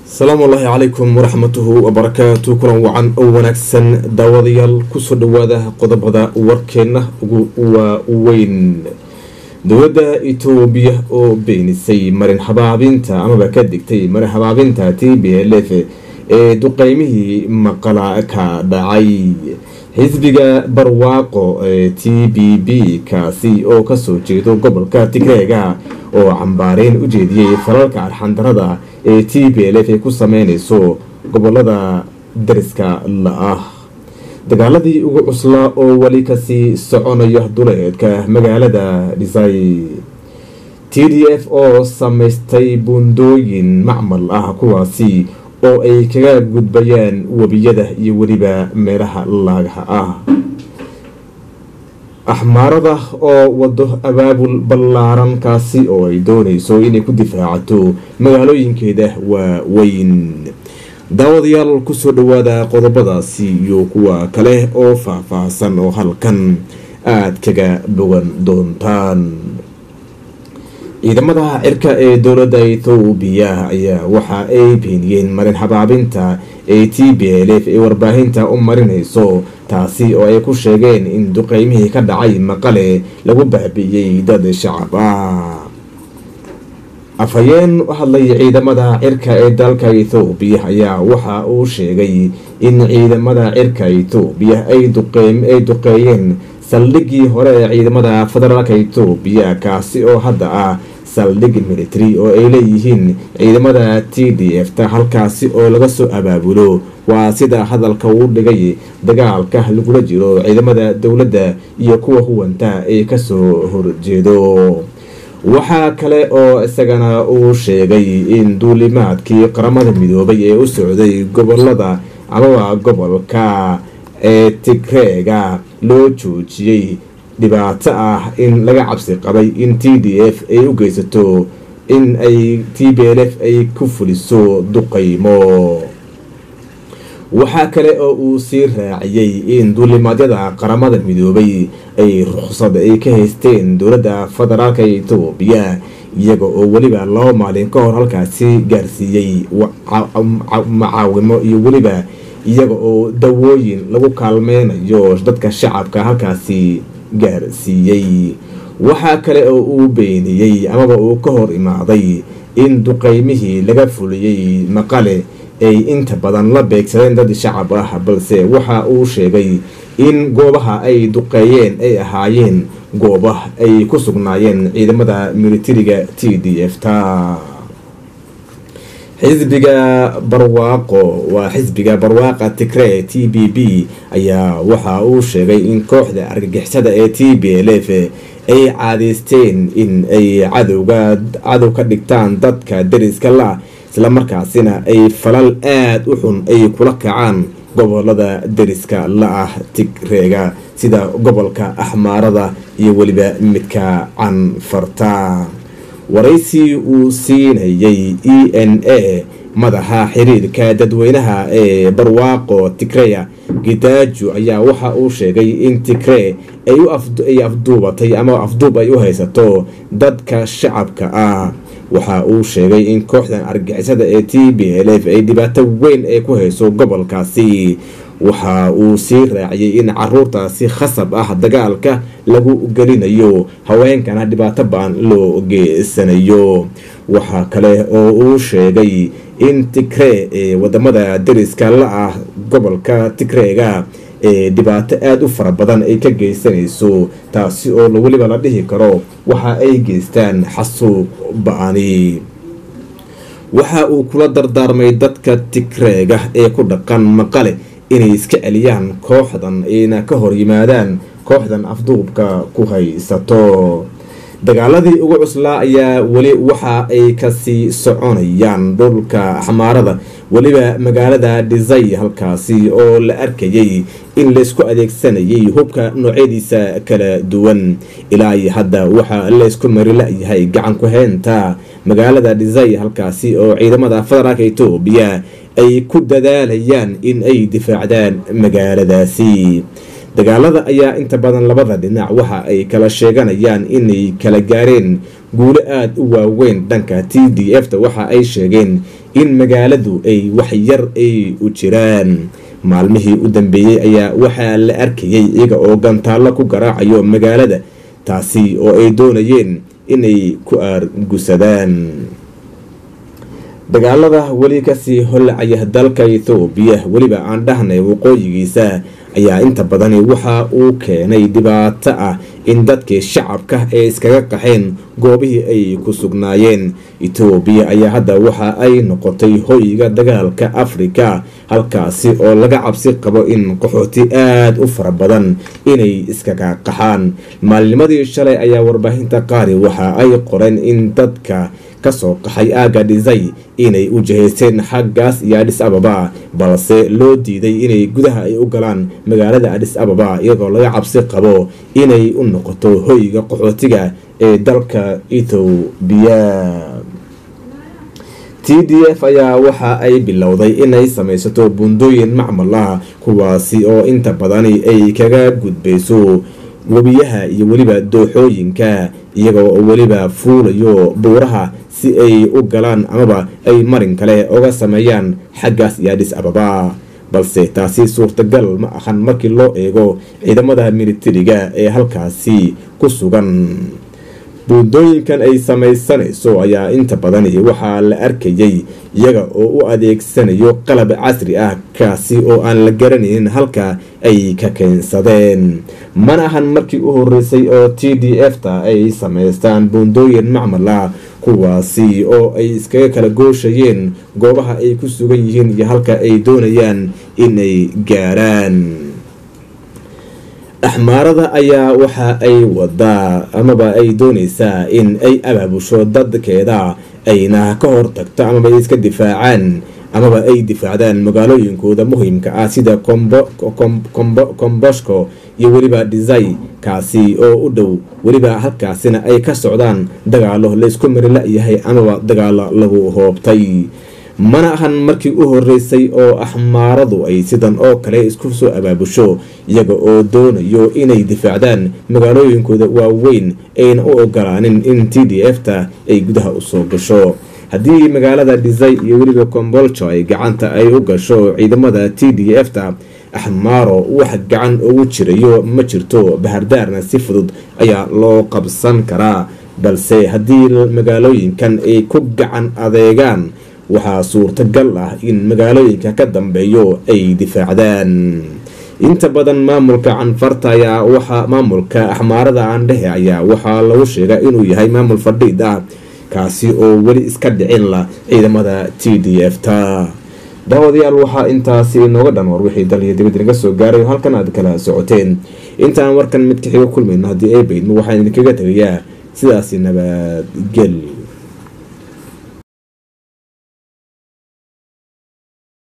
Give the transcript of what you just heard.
asalaamu allaahi calaykum waraxmatuhu wabarakaatu kulan wacan oo wanaagsan daawadayaal kusoo dhawaada qodobada warkeenna ugu waaweyn dowladda itoobiya oo beenisay marin habaabinta amaba ka digtay marin habaabinta t b l f ee duqeymihii maqala ka dhacay xisbiga barwaaqo ee t b b kaasi oo kasoo jeedo gobolka tigreega oo cambaareyn u jeediyey falalka arxandarada ee t b l f ay ku sameyneyso gobolada dariska la-ah dagaaladii ugu cuslaa oo weli kasii soconaya duleedka magaalada dhisay t d f oo samaystay buundooyin macmal ah kuwaasi oo ay kaga gudbayaan webiyada iyo weliba meelaha laagaha ah axmaarada oo wado abaabul ballaaran kaasi oo ay dooneyso inay ku difaacato magaalooyinkeeda waaweyn daawadayaal kusoo dhawaada qodobadaasi iyo kuwa kale oo faah-faahsan oo halkan aada kaga bogan doontaan ciidamada cirka ee dowladda ethoobiya ayaa waxa ay beeniyeen marin habaabinta ee t b l f ee warbaahinta u marinayso taasi oo ay ku sheegeen in duqeymihii ka dhacay maqale lagu baabi'iyey dad shacab ah afhayeen u hadlay ciidamada cirka ee dalka ethoobiya ayaa waxa uu sheegay in ciidamada cirka ethoobiya ay duqeeyeen saldhiggii hore ee ciidamada federaalka etoobiya kaasi oo hadda ah saldhig military oo ay leeyihiin ciidamada t d f ta halkaasi oo laga soo abaabulo waa sida hadalka uu dhigay dagaalka lagula jiro ciidamada dowladda iyo kuwa huwanta ee kasoo horjeedo waxaa kale oo isagana uu sheegay in duulimaadkii qaramada midoobay ee u socday gobolada amaba gobolka ee tigreega loo joojiyey dhibaato ah in laga cabsi qabay in t d f ay u geysato in ay t b l f ay ku fuliso duqeymo waxaa kale oo uu sii raaciyey in duulimaadyada qaramada midoobay ay ruqsad ay ka haysteen dowladda federaalka etoobiya iyaga oo weliba laba maalin ka hor halkaasi gaarsiiyey macaawimo iyo weliba iyaga oo dawooyin lagu kaalmeynayo dadka shacabka halkaasi gaarsiiyey waxaa kale oo uu beeniyey amaba uu ka hor imaaday in duqeymihii laga fuliyey maqale ay inta badan la beegsadeen dad shacab ah balse waxa uu sheegay in goobaha ay duqeeyeen ay ahaayeen gooba ay ku sugnaayeen ciidamada militariga t d f ta xisbiga barwaaqo waa xisbiga barwaaqa tigree t b b ayaa waxa uu sheegay in kooxda argagixisada ee t b l f ay caadeysteen in ay cadowga cadow ka dhigtaan dadka dariska la islamarkaasina ay falal aada u xun ay kula kacaan gobolada dariska la-ah tigreega sida gobolka axmaarada iyo weliba midka canfarta waraysi uu siinayay e n a madaxa xiriirka dadweynaha ee barwaaqo tigreya gidaajo ayaa waxa uu sheegay in tigree ay afduubatay ama afduub ay u haysato dadka shacabka ah waxa uu sheegay in kooxdan argixisada ee t b l f ay dhibaato weyn ay ku hayso gobolkaasi waxa uu sii raaciyey in caruurtaasi khasab ah dagaalka lagu gelinayo haweenkana dhibaato baan loo geysanayo waxaa kale oo uu sheegay in tigree ee wadamada dariska la-ah gobolka tigreega ee dhibaato aada u fara badan ay ka geysanayso taasi oo weliba la dhihi karo waxa ay geystaan xasuuq ba-ani waxa uu kula dardaarmay dadka tigreega ee ku dhaqan maqale inay iska celiyaan kooxdan ayna ka hor yimaadaan kooxdan afduubka ku haysato dagaaladii ugu cuslaa ayaa weli waxa ay kasii soconayaan dhulka xamaarada weliba magaalada dhisay halkaasi oo la arkayay in laysku adeegsanayay hubka noocyadiisa kala duwan ilaa iyo hadda waxaa laysku mari la-yahay gacan ku heynta magaalada dhisay halkaasi oo ciidamada federaalka etoobiya ay ku dadaalayaan in ay difaacdaan magaaladaasi dagaalada ayaa inta badan labada dhinac waxa ay kala sheeganayaan inay kala gaareen guulo aada u waaweyn dhanka t d f ta waxa ay sheegeen in magaaladu ay wax yar ay u jiraan maalmihii u dambeeyey ayaa waxaa la arkayay iyaga oo gantaallo ku garaacayo magaalada taasi oo ay doonayeen inay ku aargusadaan dagaalada weli kasii hollacaya dalka ethoobiya weliba aan dhahnay waqooyigiisa ayaa inta badani waxa uu keenay dhibaato ah in dadkii shacabka ay iskaga qaxeen goobihii ay ku sugnaayeen etoobiya ayaa hadda waxa ay noqotay hoyga dagaalka afrika halkaasi oo laga cabsi qabo in qaxooti aada u fara badan inay iskaga qaxaan maalinimadii shalay ayaa warbaahinta qaari waxa ay qoreen in dadka kasoo qaxay aaga dhisay inay u jihaysteen xaggaas iyo adhis ababa balse loo diiday inay gudaha ay u galaan magaalada adhis ababa iyadoo laga cabsi qabo inay u noqoto hoyga qaxootiga ee dalka ethoobiya t d f ayaa waxa ay bilowday inay samaysato buundooyin macmal ah kuwaasi oo inta badani ay kaga gudbayso webiyaha iyo weliba dooxooyinka iyagoo weliba fuulayo buuraha si ay u galaan amaba ay marin kale oga sameeyaan xaggaas iyo adhis ababa balse taasi suurtagal ma ahan markii loo eego ciidamada militariga ee halkaasi ku sugan buundooyinkan ay samaysanayso ayaa inta badani waxaa la arkayay iyaga oo u adeegsanayo qalab casri ah kaasi oo aan la garanaynin halka ay ka keensadeen mana ahan markii u horeysay oo t d f ta ay samaystaan buundooyin macmal ah kuwaasi oo ay iskaga kala gooshayeen goobaha ay ku sugan yihiin iyo halka ay doonayaan inay gaaraan axmaarada ayaa waxa ay wadaa amaba ay doonaysaa in ay abaabusho dadkeeda ayna ka hortagto amaba ay iska difaacaan amaba ay difaacdaan magaalooyinkooda muhiimka ah sida komboshko iyo weliba dhisay kaasi oo u dhow weliba halkaasina ay ka socdaan dagaalo laysku mari la-yahay amaba dagaalo lagu hoobtay mana ahan markii u horeysay oo axmaaradu ay sidan oo kale isku soo abaabusho iyaga oo doonayo inay difaacdaan magaalooyinkooda waaweyn ayna u ogolaanin in t d f ta ay gudaha usoo gasho haddii magaalada dhisay iyo weliba komboljo ay gacanta ay u gasho ciidamada t d f ta axmaaro wax gacan ugu jirayo ma jirto bahardaarna si fudud ayaa loo qabsan karaa balse haddii magaalooyinkan ay ku gacan adeegaan waxaa suurtagal ah in magaalooyinka ka dambeeyo ay difaacdaan inta badan maamulka canfarta ayaa waxaa maamulka axmaarada aandhehe ayaa waxaa lagu sheegaa inuu yahay maamul fadhiid ah kaasi oo weli iska dhicin la ciidamada t d f ta daawadayaal waxaa intaasi inooga dhan war wixii dal iyo dibad inaga soo gaaray halkan aad kala socoteen intaan warkan mid ka xiga kulmayno haddii ay baydmo waxaan idinkaga tegayaa sidaasi nabadgel